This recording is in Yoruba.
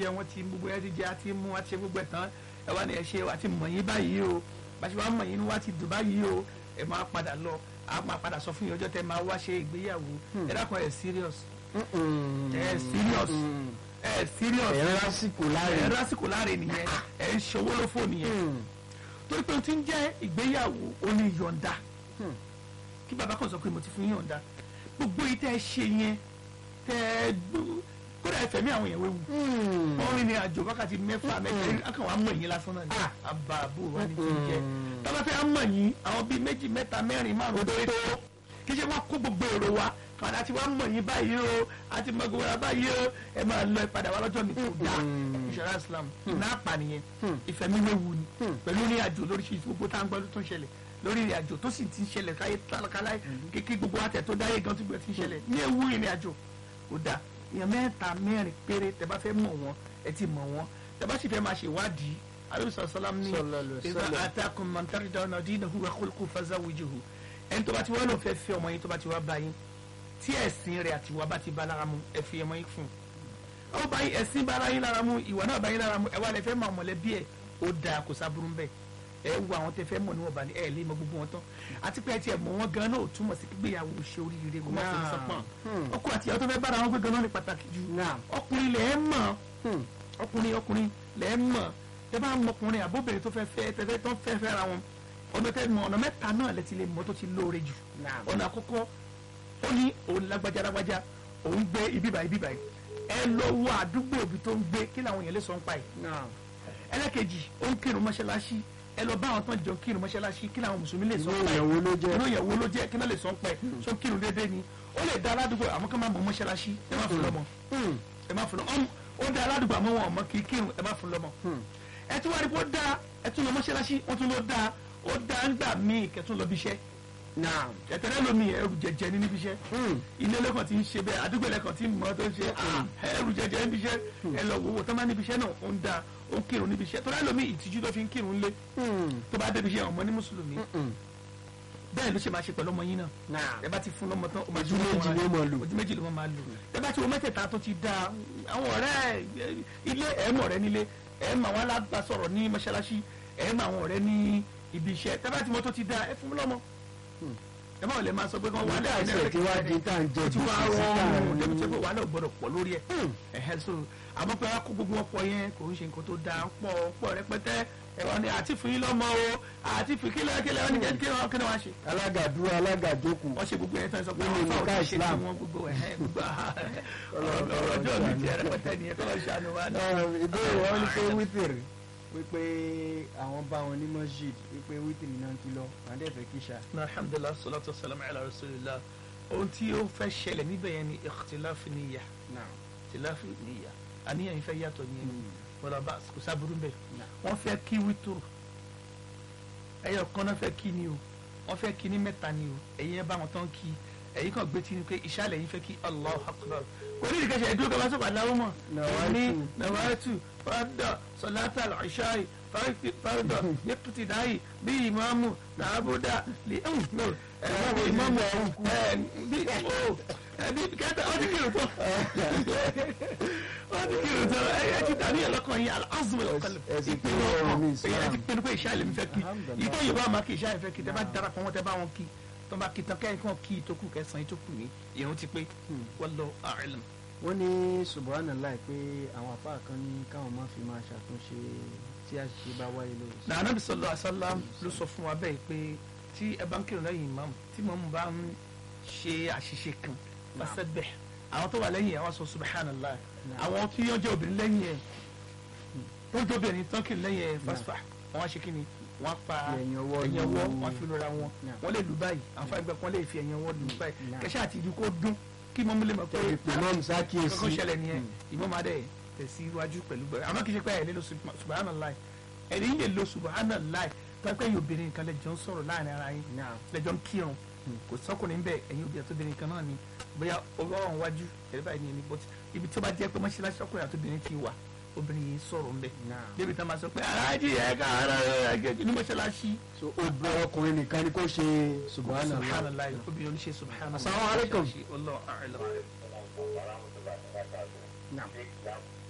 jẹ wọ́n ti gbogbo ẹ ti jẹ àti mú àti ṣe gbogbo ẹ̀ tán ẹ wá ní ẹ ṣe àti mọ̀ yín báyìí o bàṣẹ wàá mọ̀ yín ní wá ti dùn báyìí o ẹ máa padà lọ a máa padà sọ fún yín ọjọ́ tẹ máa wá ṣe ìgbéyàwó ẹ dákun ẹ serious ẹ serious ẹ serious ẹ̀rọ lásìkò láre ẹ lásìkò láre nìyẹn ẹ ń ṣòwò ló fò nìyẹn torí pé o ti ń jẹ́ ìgbéyàwó oní yọ̀ǹda kí bàbá kan sọ pé mo ti fún yọ̀ǹda gbogbo yìí tẹ́ ẹ ṣe yẹn tẹ́ ẹ gbó- kódà ẹ fẹ̀mí àwọn èèyàn wéwu wọ́n rìn ní àjò wákàtí mẹ́fà mẹ́fà akàn wà á mọ̀ yín lásán náà ni àbá àbò wa ni ti ń jẹ́ tọ́lá fẹ́ á mọ̀ yín àwọn bíi méjì mẹ́ta mẹ́rin márùn-ún tó tó kí ṣe wọ́n kó gbogbo èrò wa kàdá tí wọ́n mọ̀ yín báyìí o àti mọ̀ gbogbo wa báyìí o ẹ máa lọ ìpadà wa lọ́jọ́ mi kò dáa ìṣọ̀rá Islam náà pa nìyẹn ìfẹ̀míwéwu ni pẹ̀lú ní àjò lóríṣiríṣi gbogbo tá à ń gbọ́ tó ń ṣẹlẹ̀ lórí ìrìn àjò tó sì ti ń ṣẹlẹ̀ káyé tálákálá kékeré gbogbo àtẹ̀ tó dáyé gan tó gbẹ ti ń ṣẹlẹ̀ ní ewu ìrìn àjò kò dáa èèyàn mẹ́ta mẹ́rin péré tẹ bá fẹ́ mọ̀ wọ́n ẹ ti mọ̀ wọ́n tẹ bá sì fẹ́ máa ṣèwádìí alóòsàn sọlám ní Sallallahu alaihi ìgbà wasallam. àtàkùn mọ̀ntàrídà ọ̀nà dínà hùwà kólkó fazawujuhu ẹni tó bá ti wá lọ fẹ́ fẹ́ ọmọ yín tó bá ti wá bá yín tí ẹ̀sìn rẹ̀ àti ìwà bá ti bá lára mu ẹ fi ọmọ yín fún un ó bá yín ẹ̀sìn bá ara yín lára mu ìwà náà bá yín lára mu ẹ wá lẹ fẹ́ máa mọ̀lẹ́bí ẹ̀ ó dáa kò sábúrú ń bẹ̀ ẹ wo àwọn tẹ fẹ́ mọ̀ níwọ̀n bá ní ẹ lè mọ gbogbo wọn tán àti pé ẹ tiẹ̀ mọ̀ wọn gan náà ò túmọ̀ sí gbéyàwó ṣe oríire kó má fún sọpọ̀n ọkọ àti ìyàwó tó fẹ́ bára wọn gbé gan náà ní pàtàkì jù Naam. ọkùnrin lẹ̀ ẹ́ mọ̀ ọkùnrin ọkùnrin lẹ̀ ẹ́ mọ̀ tẹ bá mọ ọkùnrin àbóbìnrin tó fẹ́ fẹ́ tẹ fẹ́ tó fẹ́ fẹ́ ra wọn ọ̀nà tẹ mọ ọ̀nà mẹ́ta náà lẹ ti lè mọ tó ti lóore jù Naam. ọ̀nà àkọ́kọ́ ó ní òun lágbájá lágbájá òun gbé ibi báyìí ibi báyìí ẹ lọ wo àdúgbò ibi tó ń gbé kí làwọn èèyàn lè sọ ń pa yìí ẹlẹ́kejì ó ń kírun mọ́ṣáláṣí ẹ lọ bá àwọn tán jọ kírun mọ́ṣáláṣí kí làwọn mùsùlùmí lè sọ ń pa ìyàwó ló jẹ́ inú ìyàwó ló jẹ́ kí náà lè sọ ń pa ẹ̀ sọ kírun déédéé ni ó lè da aládùúgbò àmọ́ ká má mọ mọ́ṣáláṣí ẹ má fún lọ́mọ ẹ má fún lọ́mọ ọmọ ó da aládùúgbò àmọ́ wọn ọmọ kì í kírun ẹ má fún lọ́mọ ẹ tún wá rí pé ó da ẹ tún lọ mọ́ṣáláṣí wọ́n tún lọ da ó da ń gbà míì kẹtún lọ bí iṣẹ́ Naam. ẹtẹrẹ lomi ẹrù jẹjẹ ní níbi iṣẹ́ ilé lẹkàn tí ń ṣe bẹ́ẹ̀ àdúgbò lẹkàn tí ń mọ tó ń ṣe ah, ẹrù jẹjẹ níbi iṣẹ́ ẹ lọ wòwò tó máa níbi iṣẹ́ náà ó ń da ó ń kírun níbi iṣẹ́ tó láì lomi ìtìjú tó fi ń kírun lé tó bá débi iṣẹ́ ọmọ ní mùsùlùmí bẹ́ẹ̀ ló ṣe máa ṣe pẹ̀lú ọmọ yín náà Naam. ẹ bá ti fún lọ́mọ tán ó máa Ojú tún méjì lọ́mọ ló máa lò. ojú méjì ló máa lò ẹ bá ti wo mẹ́tẹ̀ẹ̀ta tó ti da àwọn ọ̀rẹ́ ẹ, ilé ẹ̀ mọ̀ ọ̀rẹ́ nílé ẹ̀ mọ̀ àwọn alábàásọ̀rọ̀ ní mọ́ṣáláṣí ẹ̀ mọ̀ àwọn ọ̀rẹ́ ní ibi iṣẹ́ tẹ́ bá ti mọ̀ tó ti da ẹ fún lọ́mọ ẹ bá wọn lè máa sọ pé kán wà Nígbà tí ẹ̀ tí wá di tá à ń jẹ ó ti wá gbèsè síta rọrùn ní- débi tí wà náà gbọ́dọ̀ pọ̀ lórí ẹ̀ ẹ̀hẹ́ so àmọ́ pé akó gbogbo wọn pọ̀ yẹn kò ń ṣe nǹkan tó dáa pọ̀ pọ̀ rẹpẹtẹ ẹ̀rọ ni àti fún yín lọ́mọ o àti fún kílẹ̀ kílẹ̀ wọn ni kí ni wọn kí ni wọn ṣe alága dúró alága jókòó wọ́n ṣe gbogbo yẹn tán sọ pé Nínú àwọn fáwọn nìka ti ṣe tí Islam. wọ́n gbogbo ẹ̀hẹ́ gbogbo ọ̀rọ̀ ọjọ́ mi ti rẹpẹtẹ nìyẹn kọ́ lọ́ ṣàánú wa náà. Ẹ, ìbéèrè wọn ni pé wítìrì wípé àwọn bá wọn ní masjid wípé wítìrì náà ti lọ àwọn dẹ̀ fẹ́ kíṣà. na alhamdulilah salatu wa salam ala rasulillah ohun tí ó fẹ́ ṣẹlẹ̀ níbẹ̀ yẹn ni ikhtilafu niyya ikhtilafu niyya àníyàn yìí fẹ́ yàtọ̀ ní ẹnu wọ́n bá kò sábúrú bẹ́ẹ̀ wọ́n fẹ́ kí wítúrù ẹyọ kan náà fẹ́ kí ni o wọ́n fẹ́ kí ní mẹ́ta ni o ẹ̀yin ẹ bá wọn tán kí ẹ̀yin kan gbé tí ni pé ìṣàlẹ̀ yìí fẹ́ kí Allahu akbar kò ní ìdíkẹ́sẹ̀ ẹ̀dúró kí wọ́n sọ̀rọ̀ aláwọ̀ mọ̀ Nawaitu. ní nawaitu fada salata al-ishai farida iqtidai bí ìmáàmù làbúdà lè bí ìmáàmù ẹ̀ bí ó ẹbí kẹta ọdún kìlọ̀ tó ọdún kìlọ̀ tó ẹ ti dàbí ẹlọ́kàn yìí al-azmu al-qalb Ẹ- ẹ sì ìpinnu pinnu ọ̀rọ̀ ní ọkàn Islam. èyàn ti pinnu pé ìṣàlẹ̀ mi fẹ́ kí Alhamdulillah. ìtọ́ yorùbá máa kí ìṣàlẹ̀ fẹ́ kí tẹ bá darapọ̀ wọn tẹ bá wọn kí tó bá kí tán kẹ́yìn kan kí ìtókù kẹsàn-án ìtókù ní ìrún ti pé wallahu a'lam. wọ́n ní subhanallah pé àwọn àfáà kan ní káwọn má fi máa ṣàtúnṣe tí àṣìṣe bá wáyé lórí. na anabi sallallahu alaihi wasallam ló sọ fún wa bẹ́ẹ̀ pé tí ẹ bá ń kírun lẹ́yìn imam tí mọ̀mú bá ń ṣe àṣìṣe kan fasabbih àwọn tó wà lẹ́yìn ẹ̀ wọ́n sọ subhanallah àwọn tí yóò jẹ́ obìnrin lẹ́yìn ẹ̀ tó jẹ́ obìnrin tán kírun lẹ́yìn ẹ̀ fasfah wọ́n á ṣe kí ni wọ́n á pa Ẹ̀yìn ọwọ́ ẹ̀yìn lu- ọwọ́ wọ́n á fi lura wọn Nah. wọ́n lè lù báyìí àwọn ẹgbẹ́ kan lè fi ẹ̀yìn ọwọ́ lù báyìí Nah. kẹ́sẹ́ àti ìdí kó dún kí mọ́mú lè mọ̀ pé ìpè náà ń ṣàkíyèsí. kọ́kọ́ ṣẹlẹ̀ nìyẹn ìmọ̀ máa dẹ̀ tẹ̀síwájú pẹ̀lú gbẹ̀rẹ̀ àmọ́ kì í ṣe pé ẹ̀ lè lo sub- subhanallah ẹ̀rí yìí lè lo subhanallah pẹ́pẹ́ yìí obìnrin nǹkan lẹ́jọ́ ń sọ̀rọ̀ láàrin ara yín Naam. lẹ́jọ́ ń kírun kò sọ́kùnrin bẹ́ẹ̀ ẹ̀yin obìnrin àti obìnrin kan náà ni bóyá ọwọ́ ọ̀hún wájú ẹ̀rí báyìí ni ẹni bọ́tí ibi tí ó bá jẹ́ pé mọ́ṣáláṣí ọkùnrin àti obìnrin ti wà obìnrin yìí ń sọ̀rọ̀ ńbẹ̀ Naam. débi tá a máa sọ pé aláàjì ẹ̀ ká ara ẹ̀ ní mọ́ṣáláṣí so obìnrin ọkùnrin nìkan ni kò ṣe subhanallah. subhanallah obìnrin oníṣe subhanallah Assalamu alaikum. Wallahu a'lam. Naam.